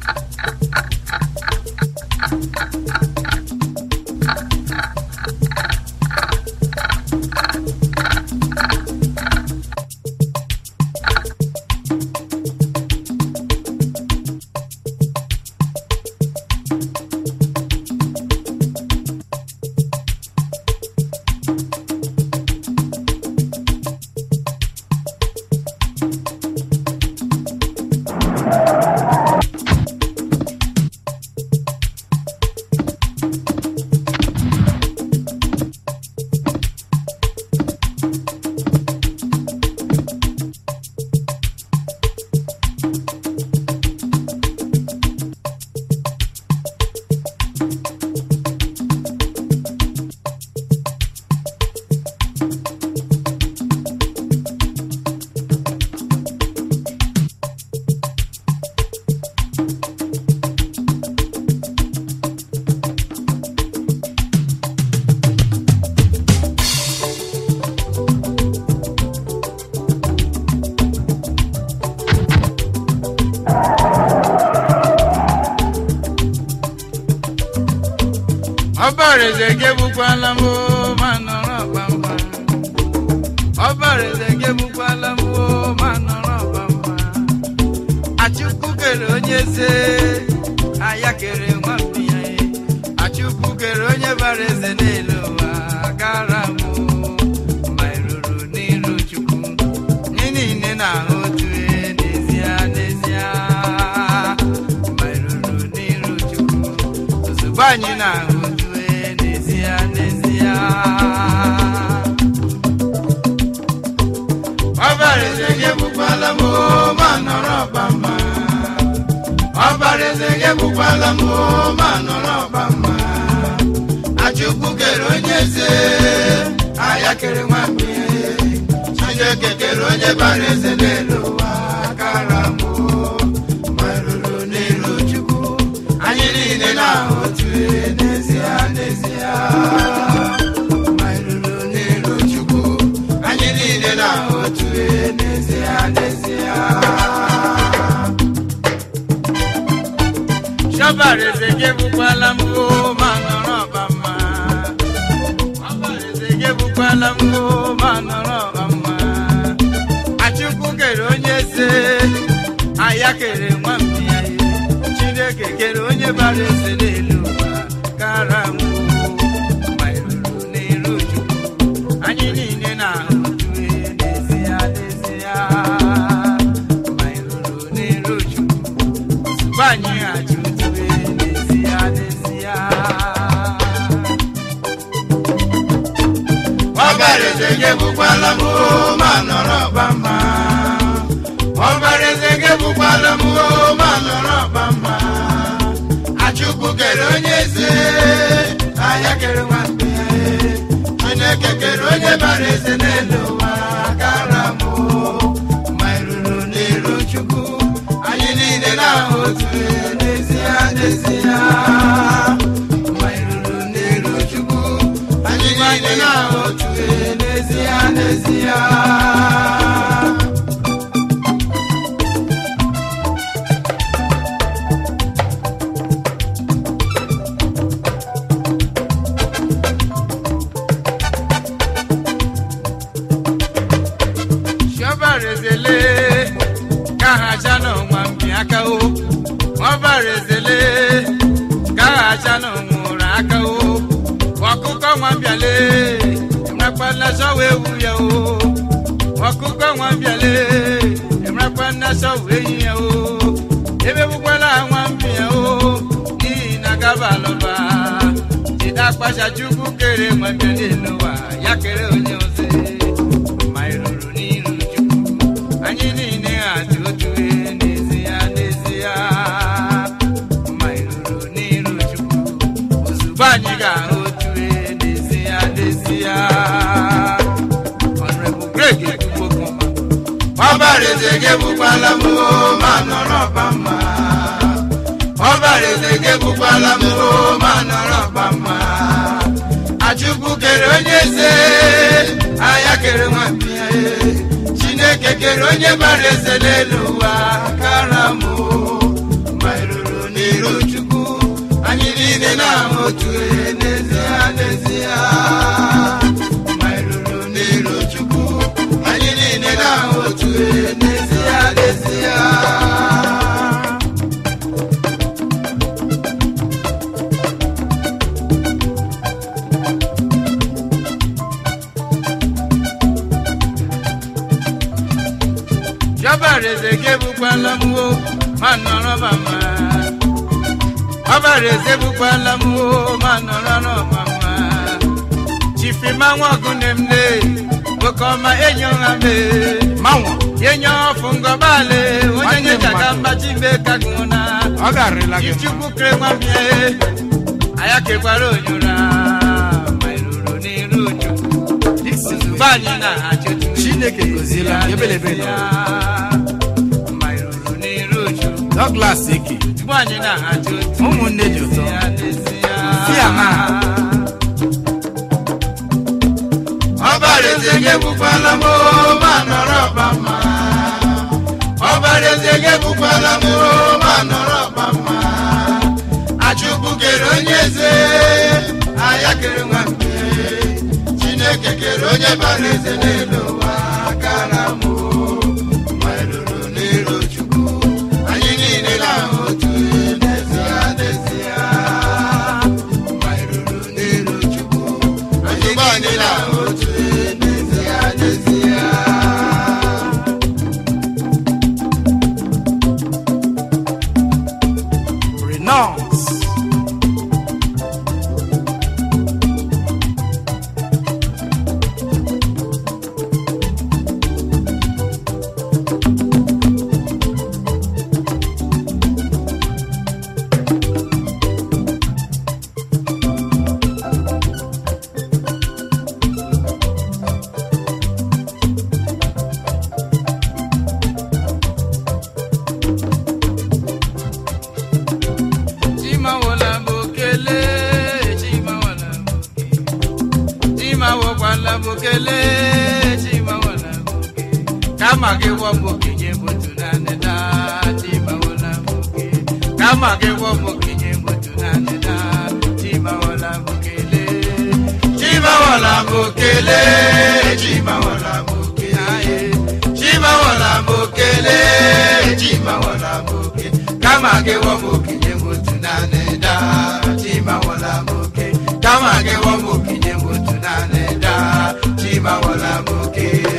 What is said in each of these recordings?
ọbareze gị bụkwala m o, ma nọrọ ọgbamgba ọbareze gị bụkwala m o, ma nọrọ ọgbamgba achukwu kere onye eze aya kere nwampi ya e. achukwu kere onye bara eze n'elu ụwa gara m o, ma iruru n'iru chukwu anyị niile na-ahụ otu ihe n'ezie n'ezie ma iruru n'iru chukwu ozugbo anyị na-ahụ otu ihe n'ezie n'ezie ọbareze gị bụkwala m o, ma nọrọ ọgbamma ọbareze gị bụkwala m o, ma nọrọ ọgbamma achukwu kere onye eze aya kere nwambe chineke kere onye bara eze n'elu ụwa kara m o, ma ruru n'iru chukwu anyị niile na-ahụ otu ihe n'ezie n'ezie ma ruru n'iru chukwu anyị niile na-ahụ otu ihe n'ezie n'ezie Ṣọ́bàrẹ̀sẹ̀ gé bukpala m o, ma nọrọ ọba mma. Ọbàrẹ̀sẹ̀ gé bukpala m o, ma nọrọ ọba mma. Achukwu kere onye eze, aya kere nwampi ya ye. Chineke kere onye bara eze n'elu ụwa kara m o, ma iruru n'iru Chukwu. Anyị niile na-ahụ otu ihe n'ezie n'ezie. Ma iruru n'iru Chukwu. Ozugbo anyị achụ otu ihe n'ezie n'ezie. ọbareze gị bụkwala m o, ma nọrọ ọgbamma ọbareze gị bụkwala m o, ma nọrọ ọgbamma achukwu kere onye eze anya kere nwambe chineke kere onye bara eze n'elu ụwa kara m o, ma iruru n'iru chukwu anyị niile na-ahụ otu ihe n'ezie n'ezie ma iruru n'iru chukwu anyị niile na-ahụ otu ihe n'ezie n'ezie Ṣọ́bàrẹ̀zẹ̀lé káhàjá náà wà mí aka o. Ọbàrẹ̀zẹ̀lé káhàjá náà nwụrụ aka o. Ọkụkọ nwa bịale, emrakwana sọwa ewu ya o. Ọkụkọ nwa bịale, emrakwana sọwa eyi ya o. Ebegbukwala nwa mbi ya o, n'ihi na gaba alụba. Jide akpacha Chukwu kere nwa bịale n'ụwa, ya kere onye ozi. Ma iruru n'iru Chukwu, anyị niile atụ otu ihe n'ezie n'ezie. Ma iruru n'iru Chukwu, ozugbo anyị ga-ahụ otu ihe n'ezie n'ezie. Honorable Greg Ekwugbokoma, ọbareze gị bụkwala m o, ma nọrọ ọba mma. ọbareze gị bụkwala m o, ma nọrọ ọba mma. Achukwu kere onye eze anya kere nwampi ya e. Chineke kere onye bara eze n'elu ụwa kara m o, ma iruru n'iru chukwu anyị niile na-ahụ otu ihe n'ezie n'ezie ma ịrụrụ n'iru chukwu anyị niile na-ahụ otu ihe n'ezie n'ezie Jabareze gebukwala m o ma nọrọ ma mma. Ọbareze bukwala m o ma nọrọ n'ọma mma. Chifima nwa ọgụ nne m le, nwoke ọma enyo ha me. manwụ Yenyo ọfụ ngọbale, onye Nwanne nyecha ka mmadụ. mbachi mbe ka gụna. ọ garịla gị mma Ichukwu kere nwa bịa e, anya kekwara onyura. Ma iruru n'iru Chukwu. Ozugbo anyị na-achọ Chukwu. Chineke gọziela m, ebelebe nọ. Ma iruru n'iru Chukwu. Douglas Ike Ozugbo anyị na-achọ Chukwu. ụmụnne dị ụtọ Si ya na. ọbareze ga-ebukwala m ma nọrọ ọba mma ọbareze ga-ebukwala m ma nọrọ ọba mma achukwu kere onye eze aya kere nwa mbe chineke kere onye bara eze n'elu ụwa kara m ma eruru n'iru chukwu anyị niile na-ahụ otu ihe n'ezie n'ezie ma eruru n'iru chukwu anyị niile na-ahụ otu ihe n'ezie n'ezie renounce Chimawola mbokele, chimawola mbokele. Chimawokwala mbokele, chimawola mbokele. Kama gị wọ mbokenye botu naanị daa, chimawola mbokele. Kama gị wọ mbokenye botu naanị daa, chimawola mbokele. Chimawola mbokele, Chimawola mbokele, Aye. Chimawola mbokele, Chimawola mbokele. Kama gị wọ mokinye motu naanị daa, Chimawola mbokele. Kama gị wọ mokinye motu naanị daa, Chimawola mbokele.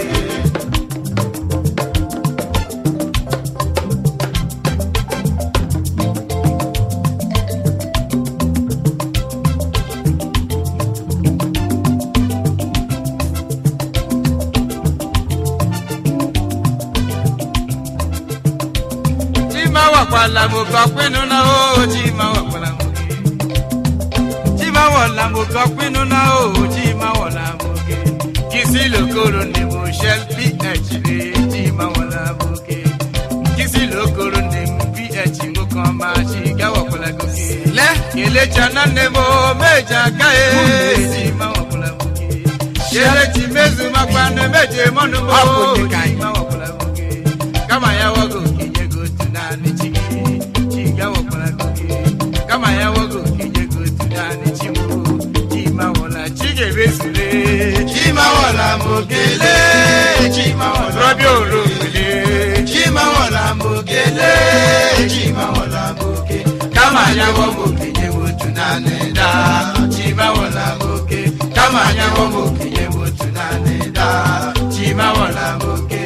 Chimawakwala mokọpinu na o, chimawakwala moke. Chimawola mokọpinu na o, chimawola moke. Kisi lokoro ni mo shell PH re, chimawola moke. Kisi lokoro ni mo PH mo kan ma ṣi gawakwala goke. le Kelecha na nne mo meja kae, chimawakwala moke. Kelechi mezu makpanu meje mọnu mo, Ọ bụ ndị ka anyị. chimawakwala moke. Kama ya wago kinye gotu naanị chi gị, chi gawakwala goke. Kama ya wago kinye gotu naanị chi mo, chi mawola chi ga-emezure. Chimawola mbokele, Chimawola Rọbịa oromele. Chimawola mbokele, Chimawola mboke. Kama nyawo mokenye motu naanị daa, Chimawola mboke. Kama nyawo mokenye motu naanị daa, Chimawola mboke.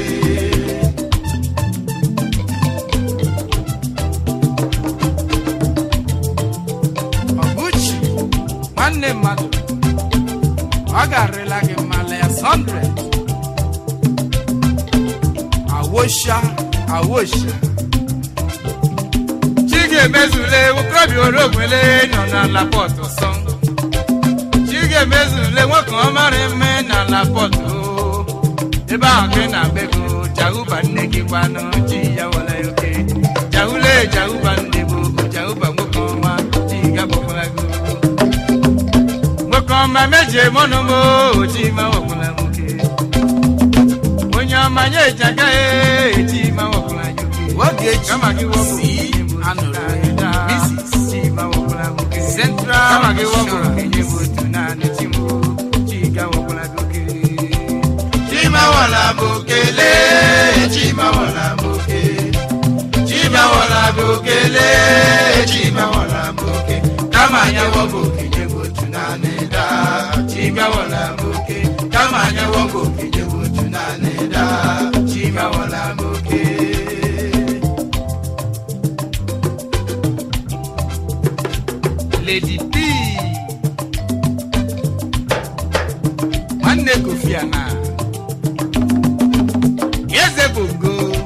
ọbụchi nwanne mmadụ ọ garịla gị mma les 100 awosha awosha Chi ga-emezule okorobịa orogwele nọ n'ala pọtụ sọ. Chi ga-emezule nwoke ọmara mme n'ala pọtụ. Ebe ahụ gị na bego jahuba nne gị gbanụ chi ya wala ya oke. Jahule jahuba nne bụ jahuba nwoke ọma chi ga-agbakwala gị. Nwoke ọma mejie mọnụ m o chi ma wakwala nwoke. Onye ọma nye eji agaghị echi ma wakwala ya oke. Ogechi Kama gị wọ m si okenye bụ anụrụ bụ okele chimawala m oke kama anyanwụ bụ okenye bụ otu naanị daa chimawala m oke kama anyanwụ bụ okenye bụ otu naanị daa chimawala m oke lady p nwanne kofi ana eze bongo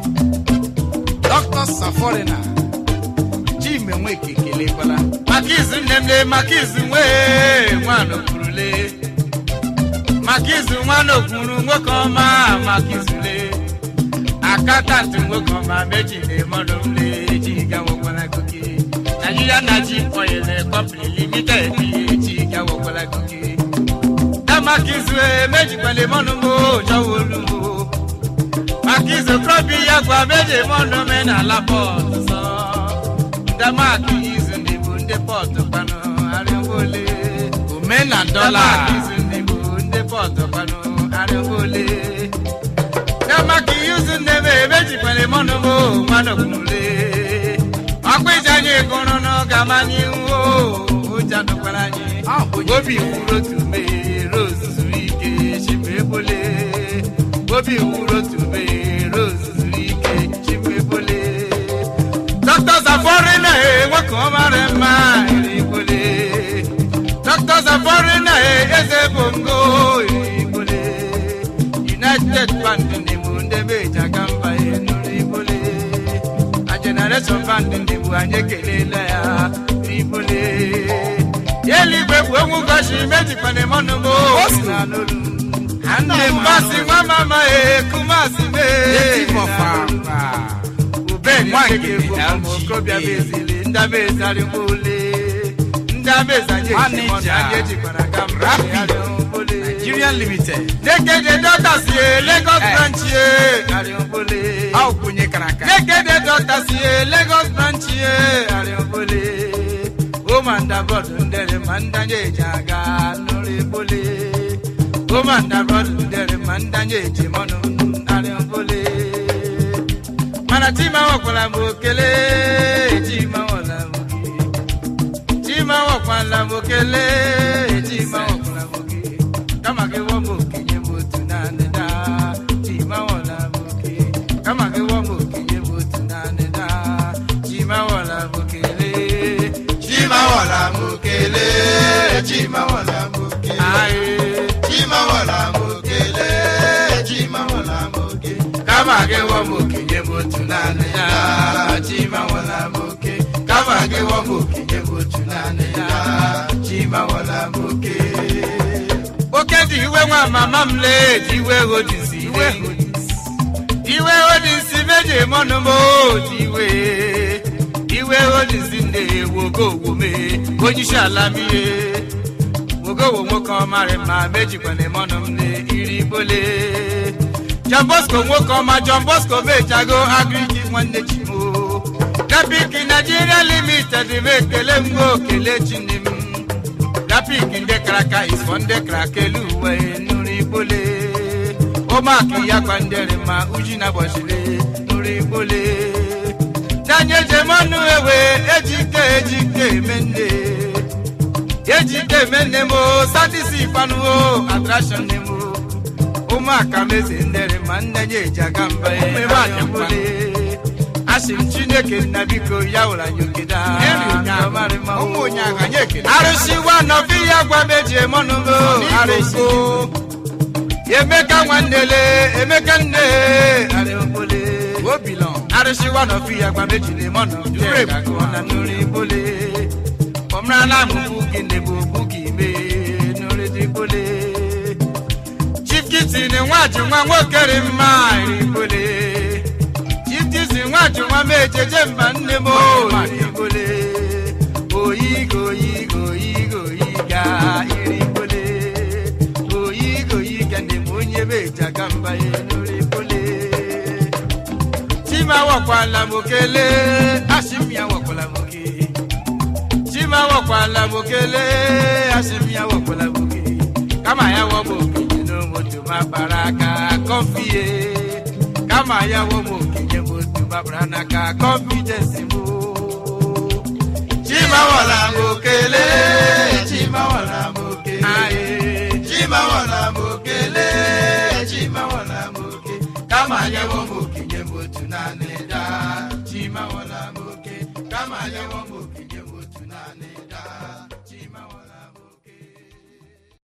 dr saforina chime nweke kelekwala maka izu nne m lee maka izu nwee nwanụ kwurule maka izu nwanụ kwuru nwoke ọma maka izu lee akatantị nwoke ọma mejiri mọdụ m lee chiga nwekwala goke naijiria na ji oyele kọmpani limited ihe chiga nwekwala goke da maka izu emejikwala mọnụ m chọwa olu m maka izu krobi ya gwa meji mọnụ menala pọt sọ ndamaka izu ndị bụ ndị pọtụ kpanụ arịngwole omena dọla dọla izu ndị bụ ndị pọtụ kpanụ arịngwole ndamaka izu ndị bụ emejikwala mọnụ m mmanụ kwurule ọkwa ije anyị gụrụ n'ọgama n'ihu ụja dụkwara anyị Ah, onye obi kwuru otu mee rose zuru ike chimebole obi kwuru otu mee rose zuru ike chimebole dọkịta zafọrị na-enwe ka ọ mara mma erigbole dọkịta zafọrị na-eze bongo erigbole united band ndị bụ ndị meji aga mba enurigbole a generation band ndị bụ anyị ekelela ya rigbole eluigwe bụ onwu gosi mejikwana mọnụ mo Nne m mmasị nwa mama ekumasi mee etimọfapa ubeni Nwa nke nke bụ LGA. okorobịa bezili ndabezi arịmole ndabezi anyị Manager. ejimọna anyị ejikwara ka mba Rapid. arịmole nigerian limited nekede dọtasi lagos Eh. branch ye arịmole a okwenye kara aka nekede dọtasi lagos branch ye arịmole ụmanda bọdụ ndere ma ndanye eji aga nụrụ egbole ụmanda bọdụ ndere ma ndanye eji mọnụ arịmole mana chima nwekwara m okele chima nwere m oke chima nwekwara m okele chima nwekwara m oke kama gị wọ m okenye m otu naanị da chima nwere m oke kama gị wọ m okenye m otu naanị da chima nwere m okele chimawala m okele chimawala m okele aye chimawala m okele chimawala m oke kama gị wọ m okenye m otu naanị da chima nwere m oke kama gị wọ m okenye m otu naanị da chima nwere m oke oke dị iwe nwa mama m lee dị iwe hodisi iwe iwe hodisi meji mọnụ m dị iwe iwe hodisi ndị wogo owome onyeisi ala m ihe wogo wo nwoke ọmarị ma mejikwana mọnụ m na iri gbole John Bosco nwoke ọma John Bosco mechago agriki nwanne chimo Rapik Nigeria Limited m ekele m okele chini m Rapik ndị kraka isfọ ndị kraka elu uwe nụrụ igbole ụmụaka ya kwa ndere ma uji na bọchiri nụrụ igbole Danye jemọnụ ewe ejike ejike eme nne ejike eme nne m o sadisi kpanụ o atrashọn nne m o ụmụaka mezi ndere ma nne ya eji aga mba ya Ụmụ ebe a dị mkpa. asị m chineke nna biko ya wụrụ anyị okede a. Eri ụnyaahụ. Ọmarị ma o. ụmụ onye agha nye ekele arụsị wa nọbi ya gwa meji mọnụ m arụsị emeka nwannele emeka nne arịmbole obilọ arụsị wa nọbi ya gwa meji mọnụ Jure gagụ na nụrụ igbole ọmrala mụbụ gị nebo bụ gị mee nụrụ digbole chief kitin nwaji nwa nwokere mma igbole chief kitin nwaji nwa m ejeje mba nne m igbole oyigo oyigo oyigo oyiga irigbole oyigo oyiga nne m onye m eji aga mba ya nụrụ igbole chima wakwala m okele asị m ya wakwala m oke chima wakwala m okele asị m ya wakwala m oke kama ya wọ m okenye n'omoto ma kpara aka kọfie kama ya wọ m okenye m otu gbabara n'aka confidence m chimawala m okele chimawala m okele aye chimawala m okele chimawala m oke kama nyewo m okenye m otu naanị daa chimawala m oke kama nyewo m